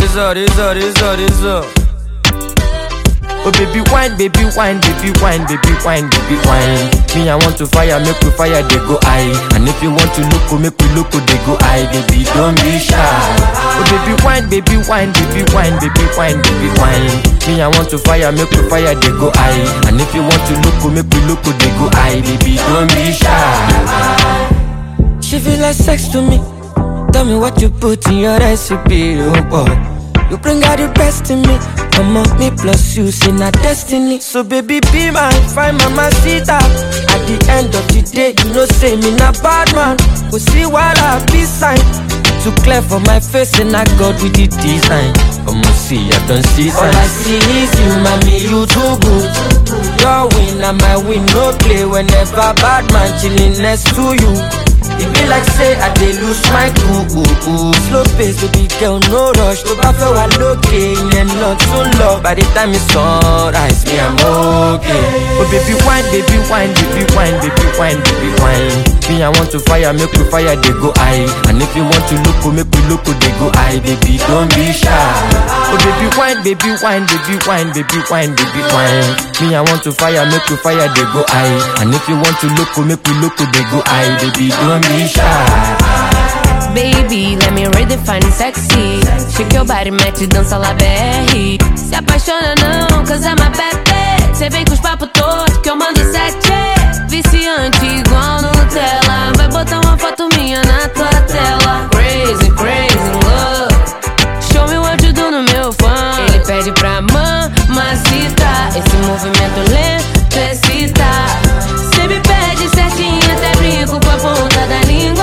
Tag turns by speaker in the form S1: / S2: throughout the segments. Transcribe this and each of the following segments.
S1: Razor, razor, razor, razor. Oh baby wine, baby wine, baby wine, baby wine, baby wine. Me I want to fire, make we fire, they go high. And if you want to look, make we look, they go high. Baby don't be shy. Oh baby wine, baby wine, baby wine, baby wine, baby wine. Me I want to fire, make we fire, they go high. And if you want to look, make we look, they go high. Baby don't be shy. She feel like sex to me. Tell me what you put in your recipe, oh boy. You bring out the best in me. Come on, me plus you, see not destiny. So baby, be my fine mama, see that. At the end of the day, you know say me not bad man. We see while I be sign. Too clear for my face and I got with the design. Come on, see, I don't see sign. All I see is you, mommy, you too good. Your win and my win, no play. Whenever bad man chilling next to you. It be like say I dey lose my cool Slow pace baby girl no rush tó bá fẹ́ wà lókè ìyẹn lọ tún lọ By the time it's sunrise me I'm okay Oh baby wine baby wine baby wine baby wine baby wine Me I want to fire make we fire dey go high And if you want to look make we look dey go high Baby don't be shy Oh baby wine baby wine baby wine baby wine baby wine Me I want to fire make we fire dey go high And if you want to look make we look dey go high Baby don't be shy
S2: Baby, let me redefine sexy. Shake your body, mete dança lá BR. Se apaixona não, cause I'm a bad bitch. Cê vem com os papos todos que eu mando sete. Viciante igual Nutella. Vai botar uma foto minha na tua tela. Crazy, crazy love. Show me what you do no meu fã. Ele pede pra mamacita. Esse movimento lento excita. Cê me pede certinho, até brinco com a ponta da língua.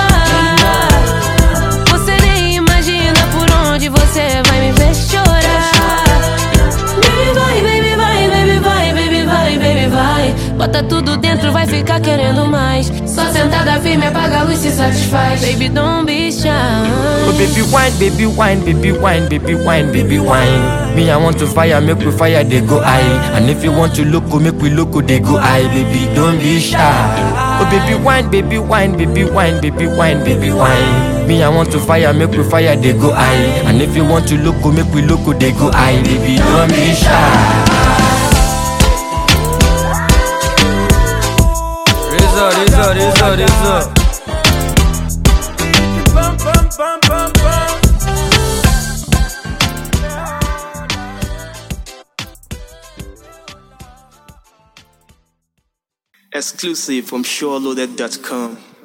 S2: Você nem imagina por onde você vai me ver chorar. Baby vai, baby vai, baby vai, baby vai, baby vai. Bota tudo dentro, vai ficar querendo mais. Só sentada firme, apaga a luz se satisfaz. Baby, don't be shy.
S1: Oh baby wine, baby wine, baby wine, baby wine, baby wine. Me I want to fire, make we fire, they go high. And if you want to look, make we look, they go high. Baby, don't be shy. Oh baby wine, baby wine, baby wine, baby wine, baby wine. Me I want to fire, make we fire, they go high. And if you want to look, make we look, they go high. Baby, don't be shy. Razor, razor, razor, razor.
S3: Exclusive from SureLoaded.com.